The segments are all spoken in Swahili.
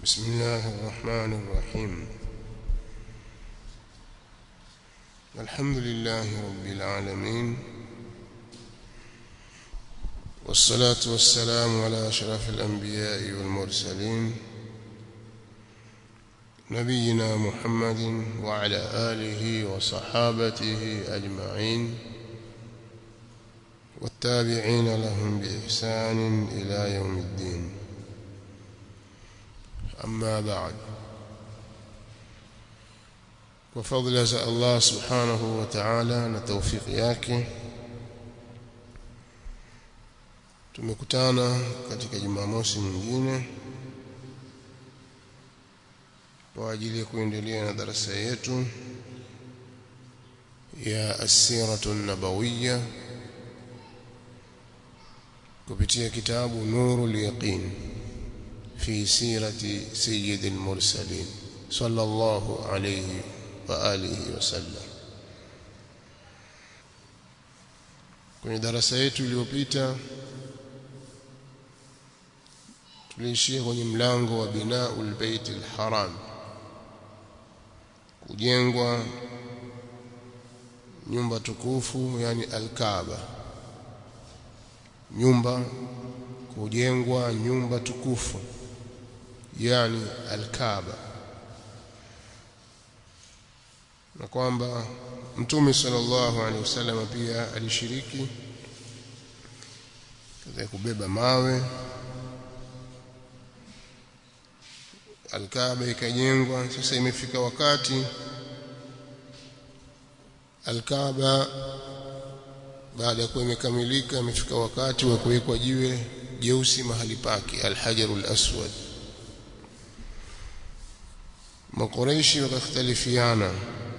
بسم الله الرحمن الرحيم الحمد لله رب العالمين والصلاة والسلام على أشرف الأنبياء والمرسلين نبينا محمد وعلى آله وصحابته أجمعين والتابعين لهم بإحسان إلى يوم الدين أما بعد وفضل الله سبحانه وتعالى na tawfiki yake tumekutana katika Jumamosi nyingine kwa ajili ya kuendelea na darasa yetu ya asiratu nabawiyya kupitia kitabu Nurul Yaqin في سيرة سيد المرسلين صلى الله عليه وآله وسلم kwenye darasa yetu iliyopita tuliishia kwenye mlango wa binaul bait alharam kujengwa nyumba tukufu yani alkaaba nyumba kujengwa nyumba tukufu yani alkaaba na kwamba mtume sallallahu alaihi wasallam pia alishiriki katika kubeba mawe alkaaba ikajengwa sasa imefika wakati alkaaba baada ya kuwa imekamilika imefika wakati wa kuwekwa jiwe jeusi mahali pake alhajarul aswad makoreishi wakakhtalifiana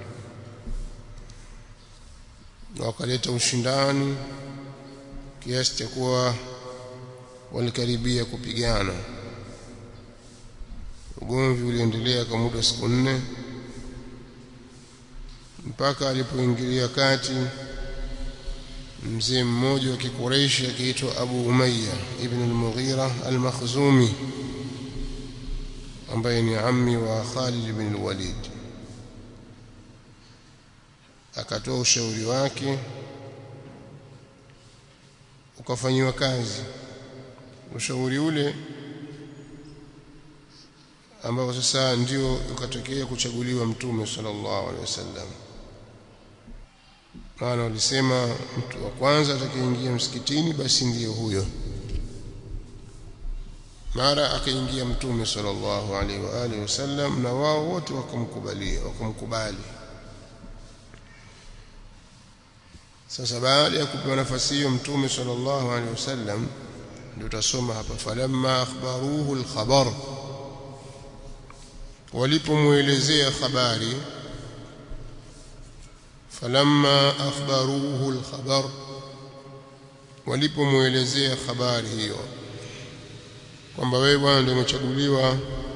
na wakaleta ushindani kiasi cha kuwa walikaribia kupigana ugomvi uliendelea kwa muda siku nne mpaka alipoingilia kati mzee mmoja wa kikureishi akiitwa Abu Umayya ibn al-Mughira al-Makhzumi ambaye ni ammi wa Khalid ibn al-Walid akatoa ushauri wake ukafanyiwa kazi ushauri ule ambao sasa ndio ukatokea kuchaguliwa mtume sallallahu alaihi wasallam maana walisema mtu wa kwanza atakayeingia msikitini basi ndiyo huyo mara akaingia mtume sallallahu alaihi wa alihi wasallam na wao wote wakamkubalia wakamkubali sasa baada ya kupewa nafasi hiyo mtume sallallahu alaihi wasallam ndio tutasoma hapa falamma akhbaruhu alkhabar walipomuelezea habari falamma akhbaruhu alkhabar walipomuelezea habari hiyo kwamba wewe bwana ndio umechaguliwa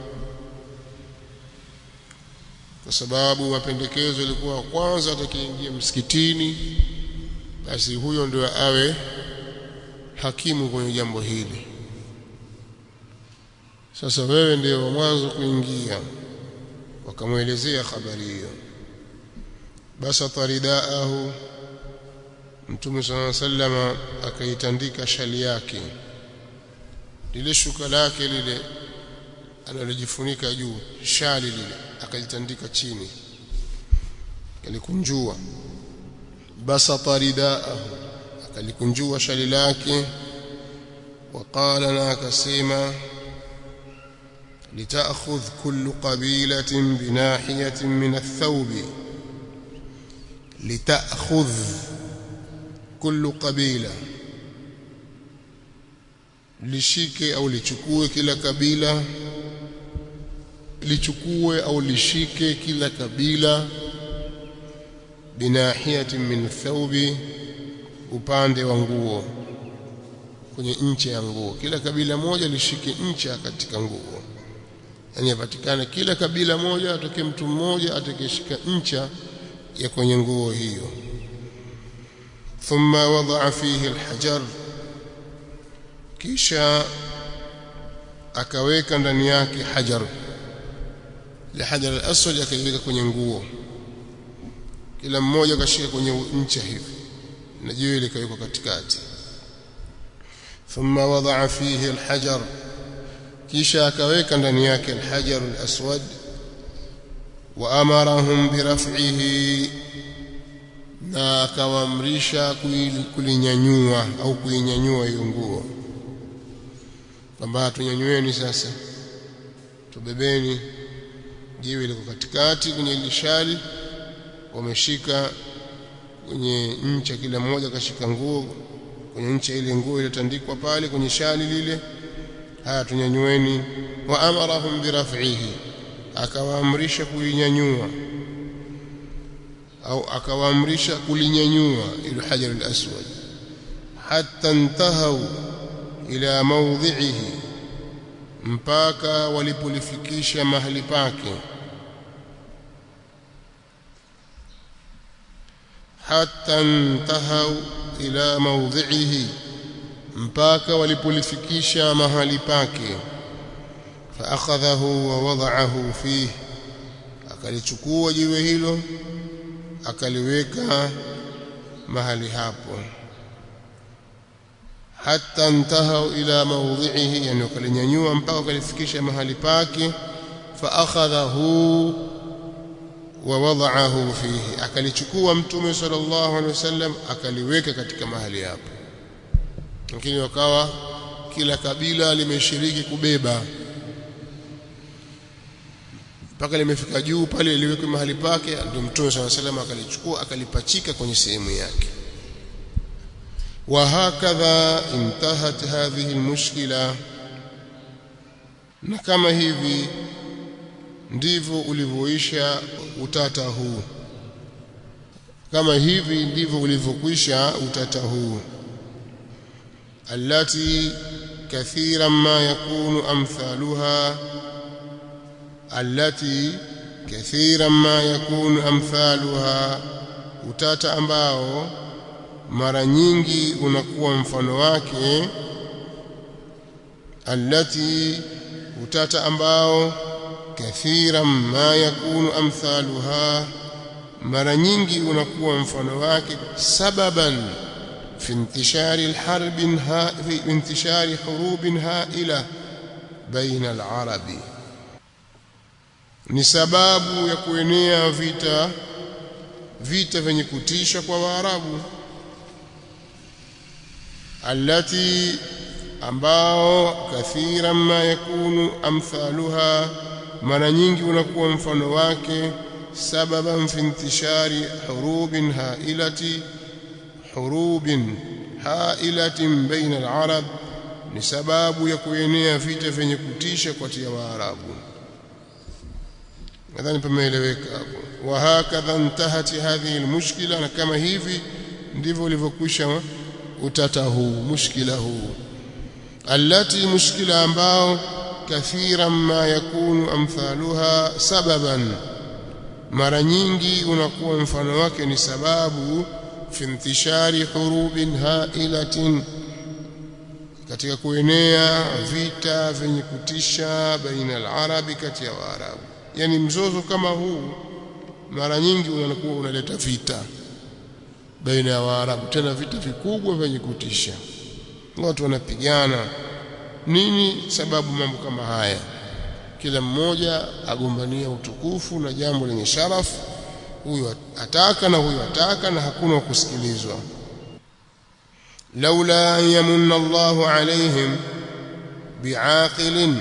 kwa sababu mapendekezo yalikuwa kwanza atakayeingia msikitini basi huyo ndio awe hakimu kwenye jambo hili sasa wewe ndio wa mwanzo kuingia wakamwelezea habari hiyo basa taridaahu mtume sallallahu alaihi wasallam akaitandika shali yake lile shuka lake lile analojifunika juu shali lile akalitandika chini alikunjua basata ridaahu akalikunjua shali lake وقال na akasema لتأخذ كل قبيلة بناحية من الثوب لتأخذ كل قبيلة lishike au lichukue kila kabila lichukue au lishike kila kabila binahiyatin min thawbi upande wa nguo kwenye ncha ya nguo kila kabila moja lishike ncha katika nguo yani apatikane kila kabila moja atokee mtu mmoja atakayeshika ncha ya kwenye nguo hiyo thumma wadaa fihi alhajar kisha akaweka ndani yake hajar ile hajar al-aswad akaiweka kwenye nguo kila mmoja akashika kwenye ncha hivi na jiwe likawekwa katikati thumma wadaa fihi alhajar kisha akaweka ndani yake alhajar alaswad wa amarahum biraf'ihi na akawaamrisha kulinyanyua au kuinyanyua hiyo nguo kwamba tunyanyueni sasa tubebeni jiwe liko katikati kwenye lishali wameshika kwenye ncha kila mmoja akashika nguo kwenye ncha ile nguo iliyotandikwa pale kwenye shali lile haya tunyanyueni wa amarahum biraf'ihi akawaamrisha kuinyanyua au akawaamrisha kulinyanyua ile hajar al-aswad hatta intahau ila mawdhi'ihi mpaka walipolifikisha mahali pake hatta intahau ila mawdhi'ihi mpaka walipolifikisha mahali pake fa akhadhahu wa wada'ahu fihi akalichukua jiwe hilo akaliweka mahali hapo hatta intahau ila mawdhi'ihi yani wakalinyanyua mpaka wakalifikisha mahali pake fa akhadhahu wa wada'ahu fihi akalichukua mtume sallallahu alaihi wasallam akaliweka katika mahali hapo lakini wakawa kila kabila limeshiriki kubeba mpaka limefika juu pale liwekwe mahali pake ndio mtume swalla salam akalichukua akalipachika kwenye sehemu yake وهكذا انتهت هذه المشكلة na kama hivi ndivyo ulivyoisha utata huu kama hivi ndivyo ulivyokwisha utata huu allati kathiran ma yakunu amthaluha allati kathiran ma yakunu amthaluha utata ambao mara nyingi unakuwa mfano wake allati utata ambao kathiran ma yakunu amthaluha mara nyingi unakuwa mfano wake sababan fi intishari alharb fi intishari hurub haila baina alarabi ni sababu ya kuenea vita vita vyenye kutisha kwa waarabu allati ambao kathiran ma yakunu amthaluha mara nyingi unakuwa mfano wake sababan fi intishari hurubin hailati hurubin hailatin baina alarab ni sababu ya kuenea vita vyenye kutisha kati ya waarabu nadhani pameeleweka hapo wa hakadha intahat hadhihi almushkila na kama hivi ndivyo ulivyokwisha utata huu mushkila huu allati mushkila ambao kathiran ma yakunu amthaluha sababan mara nyingi unakuwa mfano wake ni sababu fi intishari hurubin hailatin katika kuenea vita vyenye kutisha baina al-arabi kati ya waarabu yani mzozo kama huu mara nyingi unakuwa unaleta vita baina ya waarabu tena vita vikubwa vyenye kutisha watu wanapigana nini sababu mambo kama haya kila mmoja agombania utukufu na jambo lenye sharafu huyu ataka na huyu ataka na hakuna kusikilizwa laula an yamunna Allahu alaihim bi'aqilin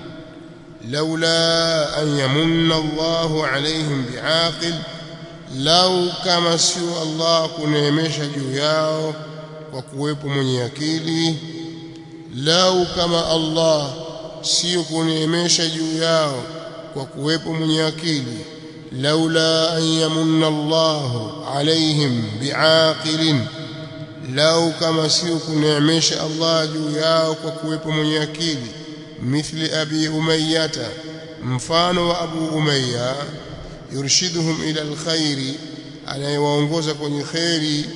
laula an yamunna Allahu alaihim bi'aqil lau kama sio Allah kuneemesha juu yao kwa kuwepo mwenye akili lau kama Allah sio kuneemesha juu yao kwa kuwepo mwenye akili laula an yamunna Allahu alaihim bi'aqilin lau kama sio kuneemesha Allah juu yao kwa kuwepo mwenye akili mithli abi umayyata mfano wa abu umayya yurshiduhum ila alkhairi anayewaongoza kwenye khairi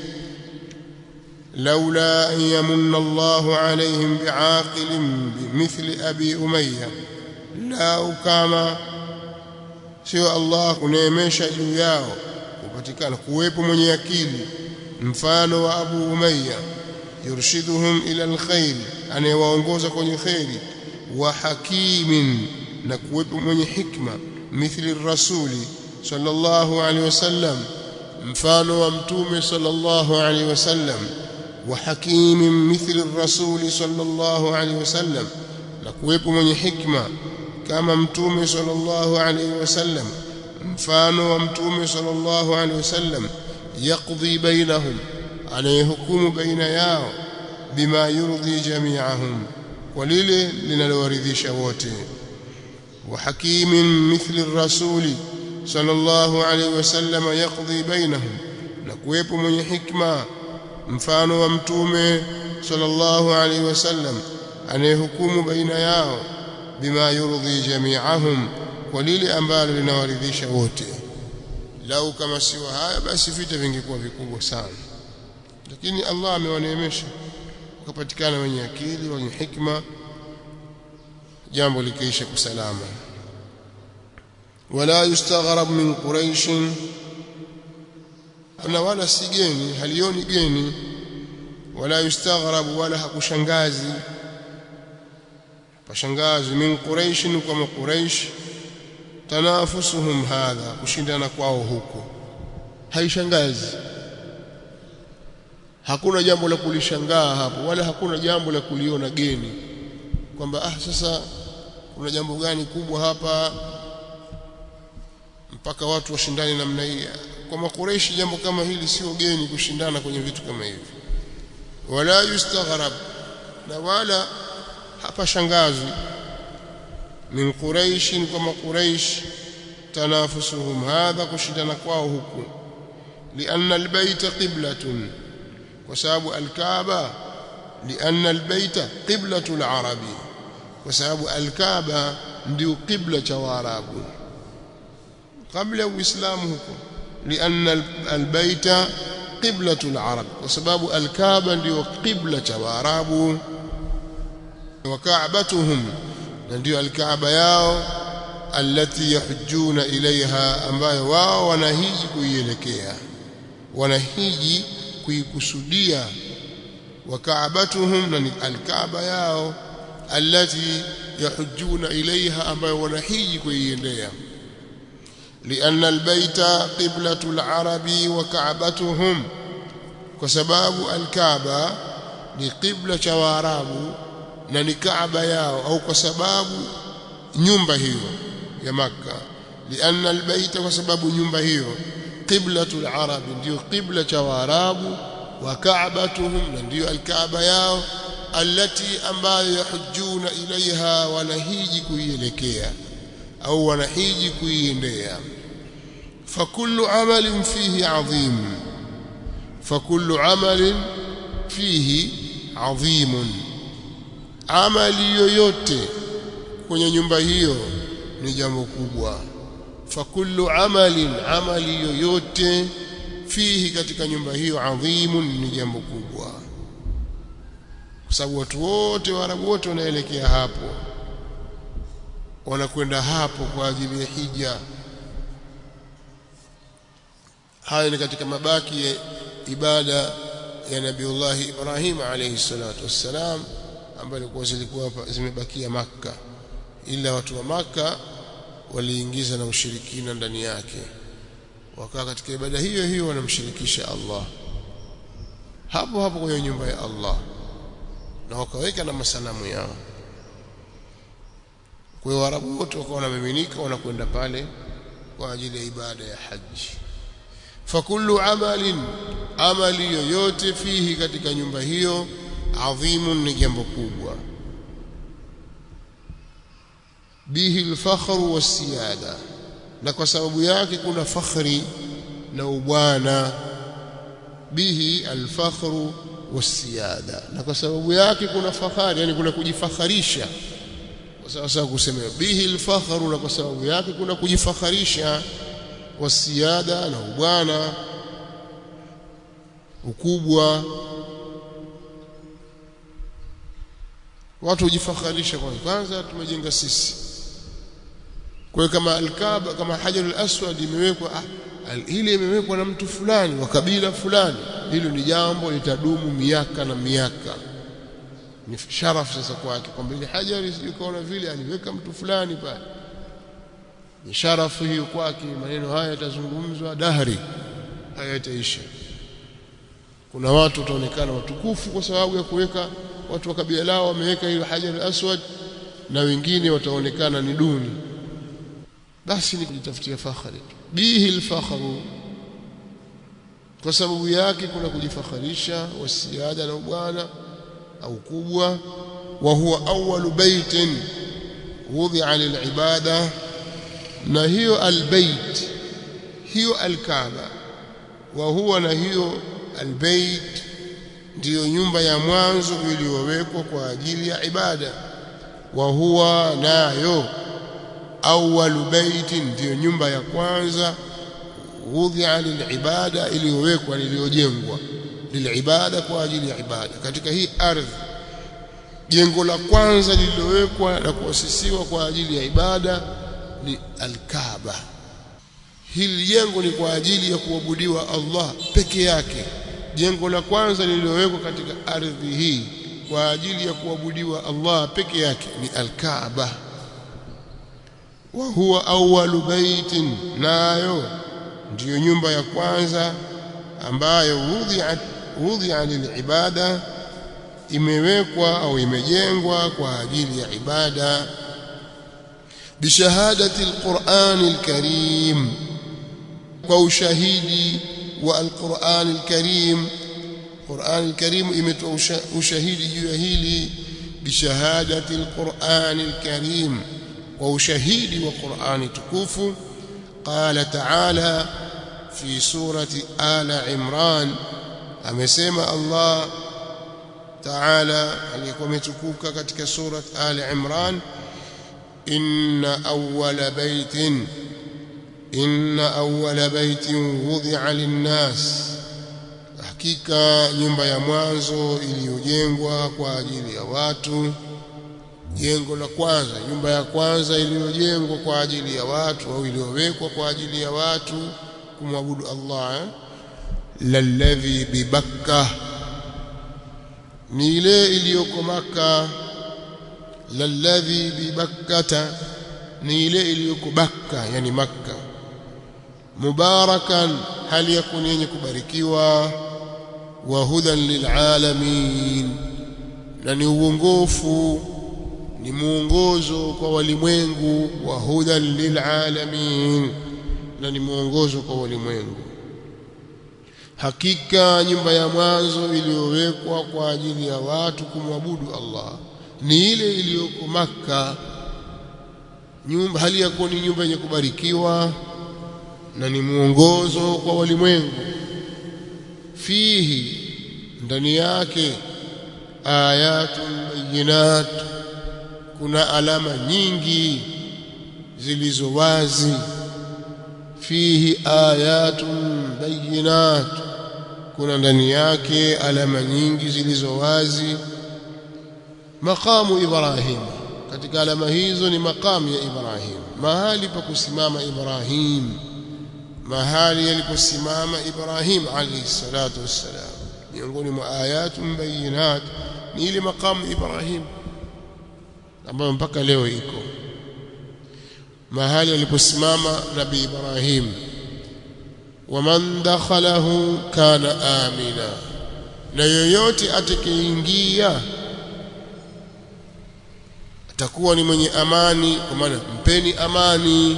لولا أن يمن الله عليهم بعاقل بمثل أبي أمية لا كما sio Allah kuneemesha juu yao kupatikana kuwepo mwenye akili mfano wa Abu Umayya yurshiduhum ila alkhair anayewaongoza kwenye khairi wa hakimin na kuwepo mwenye hikma mithli rasuli sallallahu alaihi wasallam mfano wa mtume sallallahu alaihi wasallam wa hakimin mithli rasuli sallallahu alaihi wasallam na kuwepo mwenye hikma kama mtume sallallahu alaihi wasallam mfano wa mtume sallallahu alaihi wasallam yaqdi bainahum anayehukumu baina yao bima yurdhi jami'ahum kwa lile linalowaridhisha wote wa hakimin mithli rasuli sallallahu alaihi wasallam yaqdi bainahum na kuwepo mwenye hikma mfano wa mtume sallallahu alaihi wasallam anayehukumu baina yao bima yurdhi jami'ahum kwa lile ambalo linawaridhisha wote lau kama sio haya basi vita vingekuwa vikubwa sana lakini Allah amewaneemesha wakapatikana wenye akili wenye hikma jambo likiisha kusalama wala yustaghrab min quraish na wala si geni halioni geni wala yustaghrab wala hakushangazi pashangazi min quraish kwa quraish tanafusuhum hadha kushindana kwao huko haishangazi hakuna jambo la kulishangaa hapo wala hakuna jambo la kuliona geni kwamba ah sasa kuna jambo gani kubwa hapa mpaka watu washindane namna hii kwa makureishi jambo kama hili sio geni kushindana kwenye vitu kama hivi wala yustaghrab na wala hapa shangazi min quraish kwa makuraish tanafusuhum hadha kushindana kwao huku lianna albayta qiblatun kwa sababu alkaaba lianna albayta qiblatu alarabi kwa sababu alkaaba ndio qibla cha waarabu kabla uislamu huko lianna albayta qiblatu alarab kwa sababu alkaaba ndio qibla cha waarabu wa ka'batuhum na ndio alkaaba yao allati yahujjuna ilaiha ambayo wao wanahiji kuielekea wanahiji kuikusudia wa kaabatuhum na ni alkaaba yao allati yahujjuna ilaiha ambayo wanahiji kuiendea لأن البيت قبلة العرب وكعبتهم وسباب الكعبة لقبلة وعرب na ni kaaba yao au kwa sababu nyumba hiyo ya maka lianna albayta kwa sababu nyumba hiyo qiblatul arab ndio qibla cha waarabu wa kaabatuhum na ndio alkaaba yao allati ambayo yahujjuna ilaiha wanahiji kuielekea au wanahiji kuiendea fakullu amalin fihi adhim fakullu amalin fihi adhimun amali yoyote kwenye nyumba hiyo ni jambo kubwa fakullu amalin amali yoyote fihi katika nyumba hiyo adhimun ni jambo kubwa kwa sababu watu wote waarabu wote wanaelekea hapo wanakwenda hapo kwa ajili ya hija haya ni katika mabaki ya ibada ya Nabiullahi Ibrahim alayhi salatu wassalam ambayo ilikuwa zilikuwa zimebakia Makka ila watu wa Makka waliingiza na ushirikina ndani yake wakaa katika ibada hiyo hiyo wanamshirikisha Allah hapo hapo kwenye nyumba ya Allah na wakaweka na masanamu yao kwa hiyo Waarabu wote wakawa wanamiminika wanakwenda pale kwa ajili ya ibada ya haji fakullu amalin amali yoyote fihi katika nyumba hiyo adhimun ni jambo kubwa bihi alfakhru wasiyada na kwa sababu yake kuna fakhri na ubwana bihi alfakhru wasiyada na kwa sababu yake kuna fahari yani kuna kujifakharisha sawa sawa kusema bihi alfakhru na kwa sababu yake kuna kujifakharisha wasiyada na ubwana ukubwa watu hujifakharisha kwanza kwanza tumejenga sisi kwa hiyo kama alkaaba kama hajarul aswad imewekwa ah, ile imewekwa na mtu fulani wa kabila fulani hilo ni jambo litadumu miaka na miaka ni sharafu sasa kwake kwamba ile hajari sijui vile aliweka mtu fulani pale ni sharafu hiyo kwake maneno haya yatazungumzwa dahri hayataisha kuna watu wataonekana watukufu kwa sababu ya kuweka watu wa kabila lao wameweka hiyo hajar aswad na wengine wataonekana ni duni basi ni kujitafutia fakhari bihi alfakhru kwa sababu yake kuna kujifakharisha wasiada na bwana au kubwa wa huwa awwalu baitin wudhi'a lilibada na hiyo albayt hiyo alkaaba wa huwa na hiyo albayt ndiyo nyumba ya mwanzo iliyowekwa kwa ajili ya ibada wa huwa nayo awwalu baitin ndiyo nyumba ya kwanza wudhi'a lilibada iliyowekwa iliyojengwa lilibada kwa ajili ya ibada katika hii ardhi jengo la kwanza lililowekwa na kuasisiwa kwa ajili ya ibada ni alkaaba hili jengo ni kwa ajili ya kuabudiwa Allah peke yake jengo la kwanza lililowekwa katika ardhi hii kwa ajili ya kuabudiwa Allah peke yake ni alkaaba wa huwa awwalu baitin nayo ndiyo nyumba ya kwanza ambayo wudhi'at wudhi'a lilibada imewekwa au imejengwa kwa ajili ya ibada bishahadati alquran alkarim kwa ushahidi wa alquran alkarim Qur'an alkarim imetoa ushahidi juu ya hili bishahadati alquran alkarim kwa ushahidi wa Qur'ani tukufu qala ta'ala fi surati ala imran amesema Allah Taala aliyekuwa ametukuka katika surat Ali Imran inna awwala baitin inna awwala baitin wudhi'a lin-nas hakika nyumba ya mwanzo iliyojengwa kwa ajili ya watu jengo la kwanza nyumba ya kwanza iliyojengwa kwa ajili ya watu au iliyowekwa kwa ajili ya watu kumwabudu Allah eh? lalladhi bibakkah ni ile iliyoko maka lalladhi bibakkata ni ile iliyoko bakka yani makka mubarakan hali yakun yenye kubarikiwa wa hudan lilalamin na ni uongofu ni muongozo kwa walimwengu wa hudan lilalamin na ni muongozo kwa walimwengu hakika nyumba ya mwanzo iliyowekwa kwa ajili ya watu kumwabudu Allah ni ile iliyoko maka nyumba hali ya kuwa ni nyumba yenye kubarikiwa na ni mwongozo kwa walimwengu fihi ndani yake ayatun bayinat kuna alama nyingi zilizo wazi fihi ayatun bayinat kuna ndani yake alama nyingi zilizo wazi maqamu ibrahim katika alama hizo ni maqamu ya ibrahim mahali pa kusimama ibrahim mahali yaliposimama ibrahim alayhi salatu wassalam miongoni mwa ayatun bayinat ni ile maqamu ibrahim ambayo mpaka leo iko mahali aliposimama nabii ibrahim waman dakhalahu kana amina na yoyote atakayeingia atakuwa ni mwenye amani kwa maana mpeni amani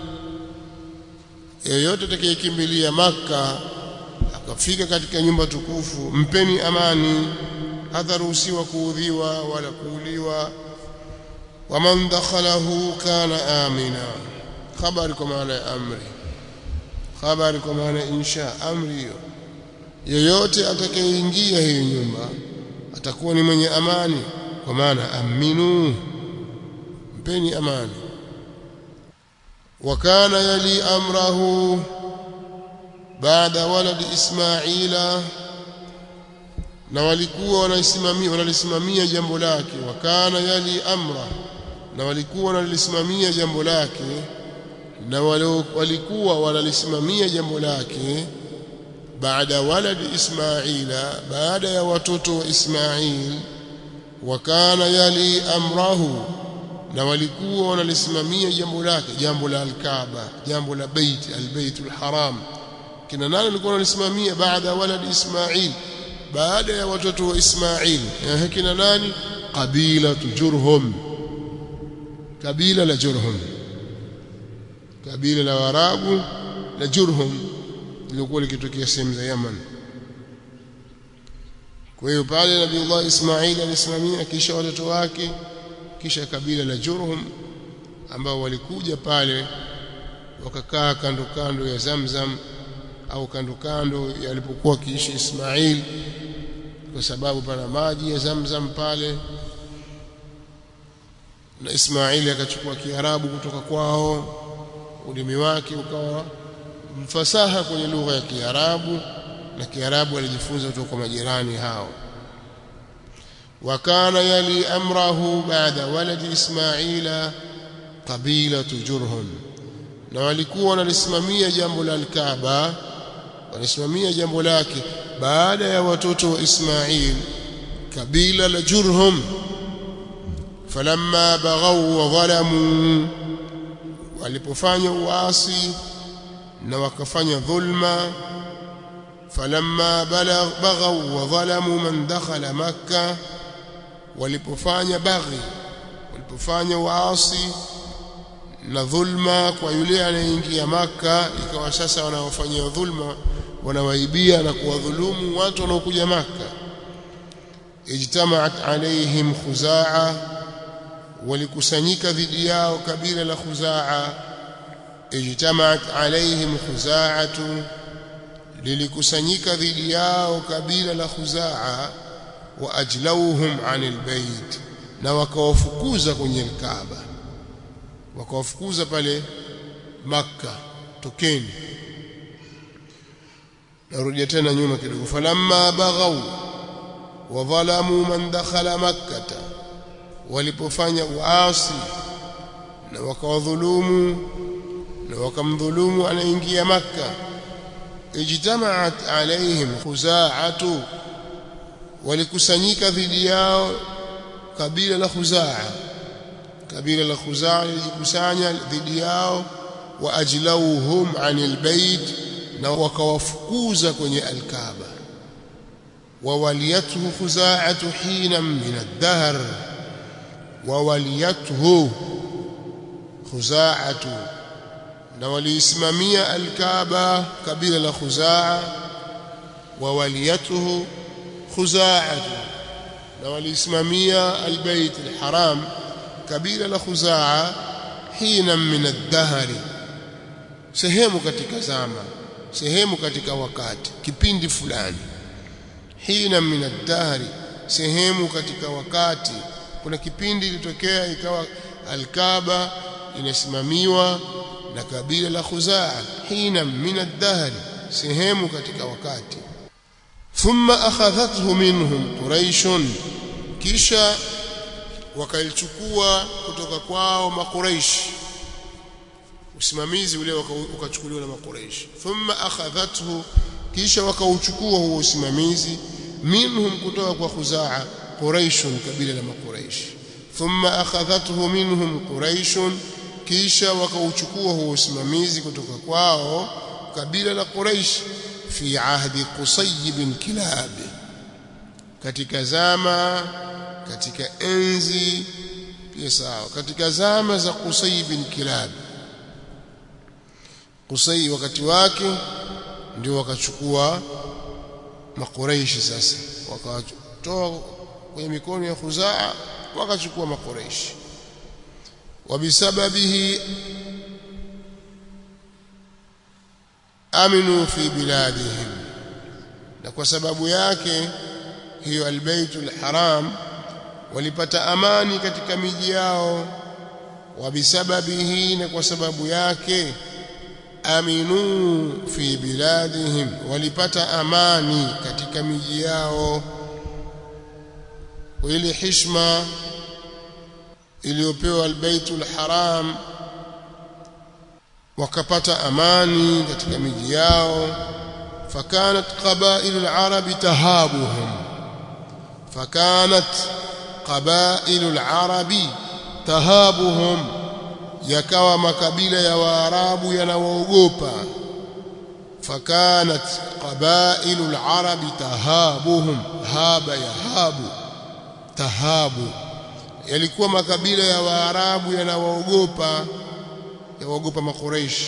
yoyote atakayekimbilia maka akafika katika nyumba tukufu mpeni amani hataruhusiwa kuudhiwa wala kuuliwa waman dakhalahu kana amina khabari kwa maana ya amri habari kwa maana insha amri hiyo yoyote atakayeingia hiyo nyumba atakuwa ni mwenye amani kwa maana aminu mpeni amani wakana yali amrahu baada waladi ismaila na walikuwa wanaisimamia wanalisimamia jambo lake wakana yali amra na walikuwa wanalisimamia jambo lake na walikuwa wanalisimamia jambo lake baada waladi Ismaila baada ya watoto wa Ismail wakana yali amrahu na walikuwa wanalisimamia jambo lake jambo la alkaaba jambo la bait albaitul haram kina nani walikuwa wanalisimamia baada waladi Ismail baada ya watoto wa Ismail eh kina nani kabila Jurhum kabila la Jurhum kabila la Waarabu la Jurhum lilikuwa likitokea sehemu za Yaman kwa hiyo pale Nabiullah Ismail alisimamia kisha watoto wake kisha kabila la Jurhum ambao walikuja pale wakakaa kando kando ya Zamzam au kando kando yalipokuwa kiishi Ismail kwa sababu pana maji ya Zamzam pale na Ismaili akachukua Kiarabu kutoka kwao ulimi wake ukawa mfasaha kwenye lugha ya Kiarabu na Kiarabu alijifunza kutoka kwa majirani hao wakana yali amrahu baada waladi Ismaila qabilatu Jurhum na walikuwa wanalisimamia jambo la Al-Kaaba wanasimamia jambo lake baada ya watoto wa Ismail kabila la Jurhum falamma baghaw wa zalamu walipofanya uasi na wakafanya dhulma falamma baghaw wa zalamu man dakhala makkah walipofanya baghi walipofanya uasi na dhulma kwa yule anayeingia maka ikawa sasa wanaofanyia dhulma wanawaibia na kuwadhulumu watu wanaokuja maka ijtamaat alaihim khuzaa walikusanyika dhidi yao kabila la khuzaa ijtamaat alaihim khuzaatu lilikusanyika dhidi yao kabila la khuzaa wa ajlauhum anil bait na wakawafukuza kwenye alkaaba wakawafukuza pale makka tokeni narudia tena nyuma kidogo falamma baghaw wa dhalamu man dakhala makkata walipofanya uasi na wakawadhulumu na wakamdhulumu anaingia makka ijtamaat alaihim khuzaatu walikusanyika dhidi yao kabila la khuzaa kabila la khuzaa lilikusanya dhidi yao wa ajlauhum anil bait na wakawafukuza kwenye alkaaba ووليته خزاعة حينا من الدهر ووليته خزاعة نوليسمامية الكعبة قبيلة خزاعة ووليته خزاعة نوليسمامية البيت الحرام قبيلة خزاعة حينا من الدهر sehemu katika zama sehemu katika wakati kipindi fulani hina min ad-dahri sehemu katika wakati kuna kipindi ilitokea ikawa al-Kaaba inasimamiwa na kabila la Khuzaa hina min ad-dahri sehemu katika wakati thumma akhadhathu minhum quraish kisha wakaichukua kutoka kwao makuraish usimamizi ule ukachukuliwa na makuraish thumma akhadhathu kisha wakauchukua huo usimamizi minhum kutoka kwa khuzaa quraish kabila la makuraish thumma akhadhathu minhum quraish kisha wakauchukua huo usimamizi kutoka kwao kabila la quraish fi ahdi qusay bin kilab katika zama katika enzi pia sawa katika zama za qusay bin kilab qusay wakati wake ndio wakachukua makureishi sasa wakawatoa kwenye mikono ya khuzaa wakachukua makureishi wabisababihi aminu fi biladihim na kwa sababu yake hiyo albaytul haram walipata amani katika miji yao wabisababihi na kwa sababu yake aminu fi biladihim walipata amani katika miji yao ile heshima iliyopewa albaitul haram wakapata amani katika miji yao fakanat qabailu al-arab tahabuhum fakanat qabailu al-arab tahabuhum yakawa makabila ya waarabu yanawaogopa fakanat qabailu al-arab tahabuhum haba yahabu tahabu yalikuwa makabila ya waarabu yanawaogopa yawaogopa makuraish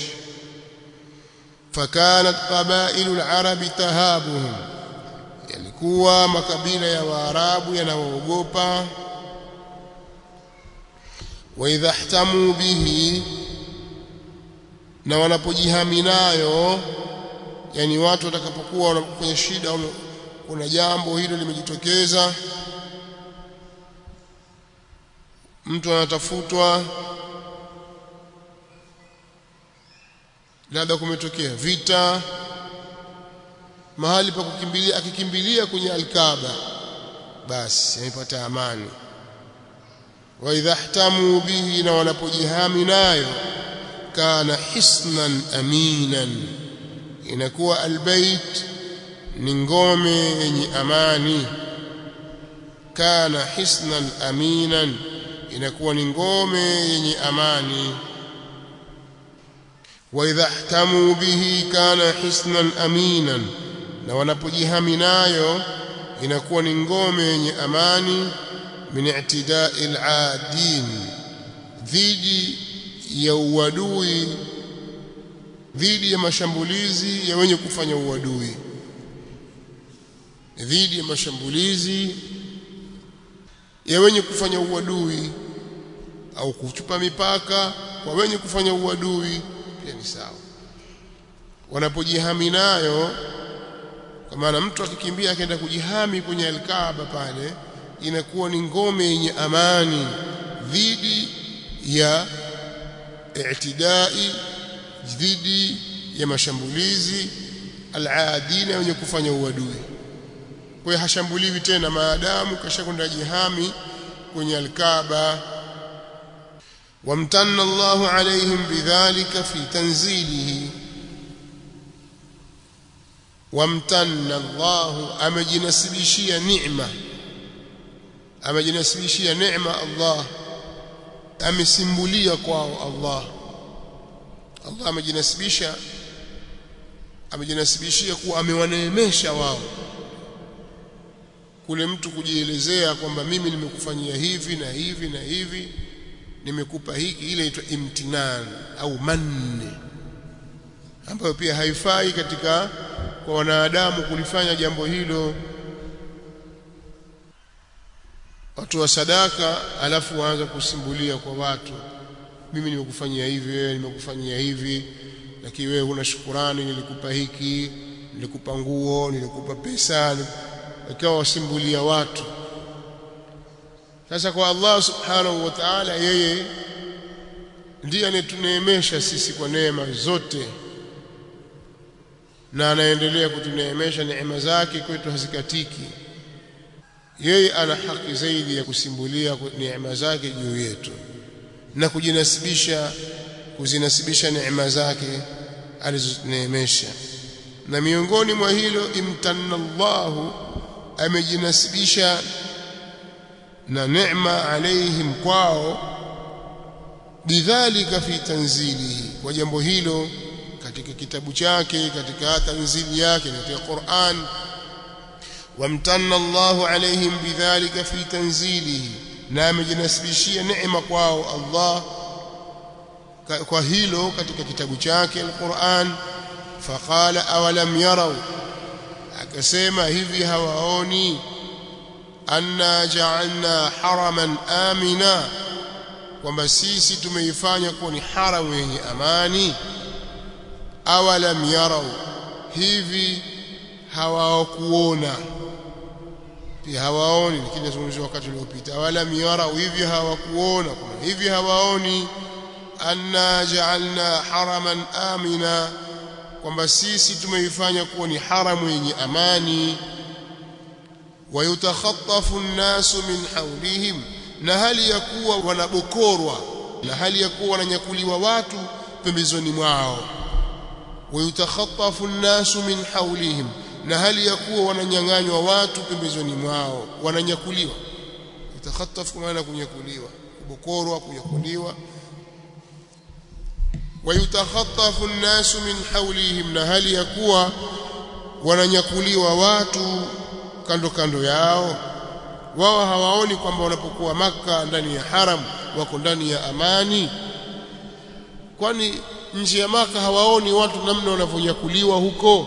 fakanat qabailu al-arab tahabuhum yalikuwa makabila ya waarabu yanawaogopa wa idha ihtamu bihi na wanapojihami nayo yani watu watakapokuwa kwenye shida kuna jambo hilo limejitokeza mtu anatafutwa labda kumetokea vita mahali pa kukimbilia akikimbilia kwenye alkaba basi amepata amani wa idha ihtamu bihi na wanapojihami nayo kana hisnan aminan inakuwa albayt ni ngome yenye amani kana hisnan aminan inakuwa ni ngome yenye amani wa idha ihtamu bihi kana hisnan aminan na wanapojihami nayo inakuwa ni ngome yenye amani min i'tida'i al-'adin dhidi ya uadui dhidi ya mashambulizi ya wenye kufanya uadui dhidi ya mashambulizi ya wenye kufanya uadui au kuchupa mipaka kwa wenye kufanya uadui pia ni sawa wanapojihami nayo kwa maana mtu akikimbia akaenda kujihami kwenye alkaaba pale inakuwa ni ngome yenye amani dhidi ya i'tidai dhidi ya mashambulizi al-aadina wenye kufanya uadui kwa hiyo hashambuliwi tena maadamu kashakwenda jihami kwenye alkaaba wamtanna Allahu alaihim bidhalika fi tanzilihi wamtanna Allahu amejinasibishia neema amejinasibishia neema Allah amesimbulia kwao Allah Allah amejinasibisha amejinasibishia kuwa amewaneemesha wao kule mtu kujielezea kwamba mimi nimekufanyia hivi na hivi na hivi nimekupa hiki ile inaitwa imtinan au manne ambayo pia haifai katika kwa wanadamu kulifanya jambo hilo watu wa sadaka alafu waanza kusimbulia kwa watu mimi nimekufanyia hivi wewe nimekufanyia hivi lakini wewe huna shukurani nilikupa hiki nilikupa nguo nilikupa pesa ikawa wasimbulia watu sasa kwa Allah subhanahu wa ta'ala yeye ndiye anayetuneemesha sisi kwa neema zote na anaendelea kutuneemesha neema zake kwetu hazikatiki yeye ana haki zaidi ya kusimbulia neema zake juu yetu na kujinasibisha kuzinasibisha neema zake alizoneemesha na miongoni mwa hilo imtanna Allahu amejinasibisha na neema alaihim kwao bidhalika fi tanzilihi kwa jambo hilo katika kitabu chake katika tanzili yake katika Qur'an wamtanna Allahu alaihim bidhalika fi tanzilihi na amejinasibishia neema kwao Allah kwa hilo katika kitabu chake al-Qur'an faqala awalam yarau akasema hivi hawaoni anna ja'alna haraman amina kwamba sisi tumeifanya kuwa ni haramu yenye amani awalam yarau hivi hawakuona pia hawaoni lakini nazungumzia wakati uliopita awalam yarau hivi hawakuona kwamba hivi hawaoni anna ja'alna haraman amina kwamba sisi tumeifanya kuwa ni haramu yenye amani wayutakhatafu an-nasu min hawlihim na hali ya kuwa wanabokorwa na hali ya kuwa wananyakuliwa watu pembezoni mwao wayutakhatafu nnasu min hawlihim na hali ya kuwa wananyang'anywa watu pembezoni mwao wananyakuliwa yutakhatafu maana kunyakuliwa kubokorwa kunyakuliwa wayutakhatafu nnasu min hawlihim na hali ya kuwa wananyakuliwa watu kando kando yao wao hawaoni kwamba wanapokuwa maka ndani ya haram wako ndani ya amani kwani nje ya maka hawaoni watu namna wanavyonyakuliwa huko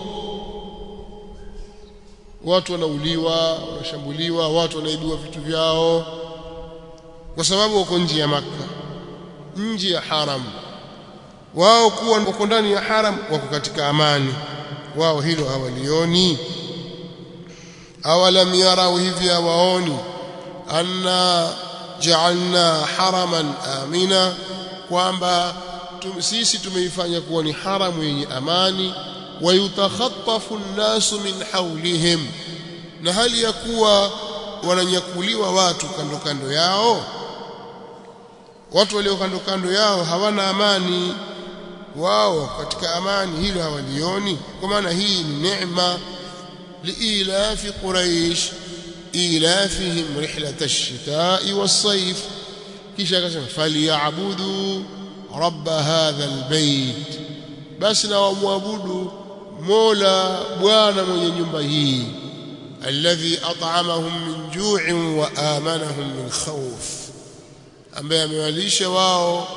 watu wanauliwa wanashambuliwa watu wanaibiwa vitu vyao kwa sababu wako nje ya maka nje ya haram wao kuwa wako ndani ya haram wako katika amani wao hilo hawalioni awalam yarau hivi hawaoni anna ja'alna haraman amina kwamba tum, sisi tumeifanya kuwa ni haramu yenye amani wayutakhatafu nnasu min hawlihim na hali ya kuwa wananyakuliwa watu kando kando yao watu walio kando kando yao hawana amani wao katika amani hilo hawalioni kwa maana hii ni neema liilafi quraish ilafihim rihlat ash-shita'i was-sayf kisha akasema falyabudu rabb hadha albayt basi na wamwabudu mola bwana mwenye nyumba hii alladhi at'amahum min ju'in wa amanahum min khawf ambaye amewalisha wao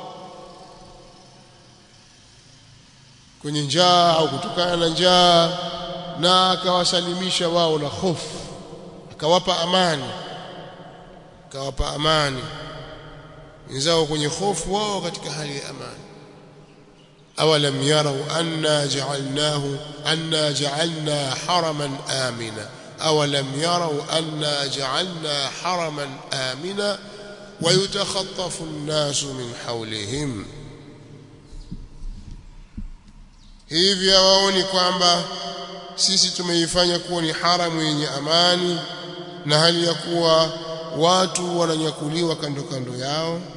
kwenye njaa au kutokana na njaa na akawasalimisha wao na hofu akawapa amani akawapa amani wenzao kwenye hofu wao katika hali ya amani awalam yarau anna ja'alnahu anna ja'alna haraman amina awalam yarau anna ja'alna haraman amina ويتخطف الناس من حولهم hivi hawaoni kwamba sisi tumeifanya kuwa ni haramu yenye amani na hali ya kuwa watu wananyakuliwa kando kando yao